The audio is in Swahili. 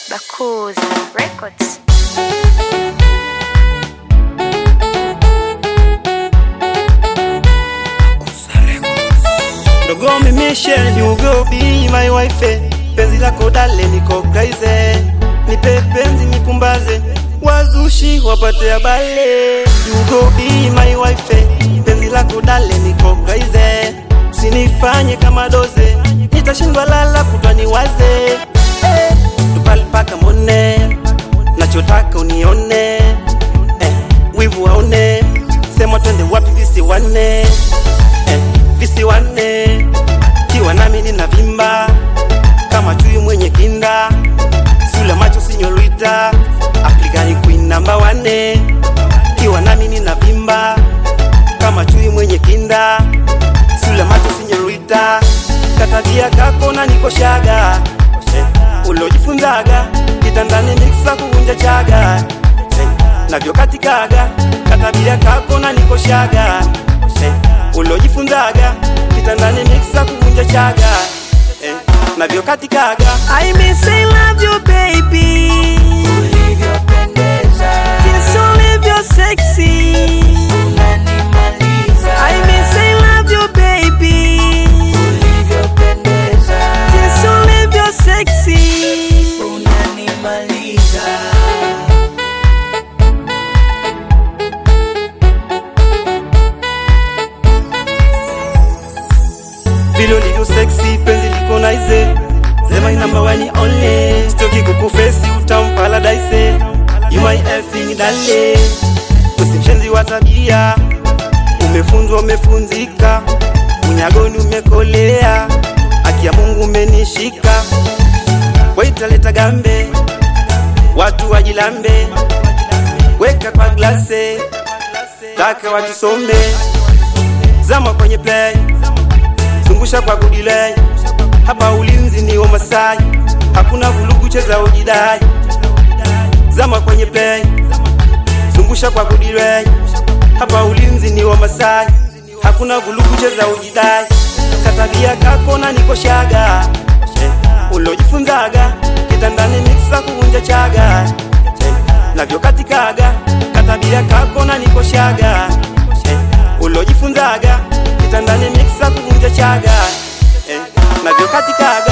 Bakuza Records. Dogo mimishe you go be my wife Penzi lako dale niko kaize Nipe penzi nipumbaze Wazushi wapate habale You go be my wife Penzi lako dale niko kaize Usinifanye kama doze Nitashindwa lala kutwa niwaze eh, Tupali paka mone Nachotaka unione eh, Wivu waone Sema twende wapi visiwane eh, visiwane kiwa nami nina vimba kama chui mwenye kinda sula macho sinyorita African queen namba wane kiwa nami nina vimba kama chui mwenye kinda sula macho sinyorita katabia kako na nikoshaga eh, ulojifunzaga kitandani miksa kuvunja chaga eh, navyo katikaga katabia kako na nikoshaga eh, ulojifunzaga kitandani miksa kuvunja chaga eh, navyo katikaga I miss I love you baby ulivyopendeza Jinsi ulivyo sexy unanimaliza I miss I love you baby ulivyopendeza Jinsi ulivyo sexy unanimaliza vile ulivyo sexy penzi liko naize sema number one only stoki kukufesi utampala daise you my everything dale usimshenzi wa tabia umefunzwa umefunzika unyagoni umekolea haki ya Mungu umenishika waitaleta gambe watu wajilambe weka kwa glase taka watusome zama kwenye play zungusha kwa kudilei hapa ulinzi ni wa Masai hakuna vulugu cheza ujidai zama kwenye play zungusha kwa kudilei hapa ulinzi ni wa Masai hakuna vulugu cheza ujidai katabia kako na nikoshaga eh, ulojifunzaga kitandani miksa kuvunja chaga eh, navyo katikaga katabia kako na nikoshaga eh, ulojifunzaga kitandani miksa kuvunja chaga eh, navyo katikaga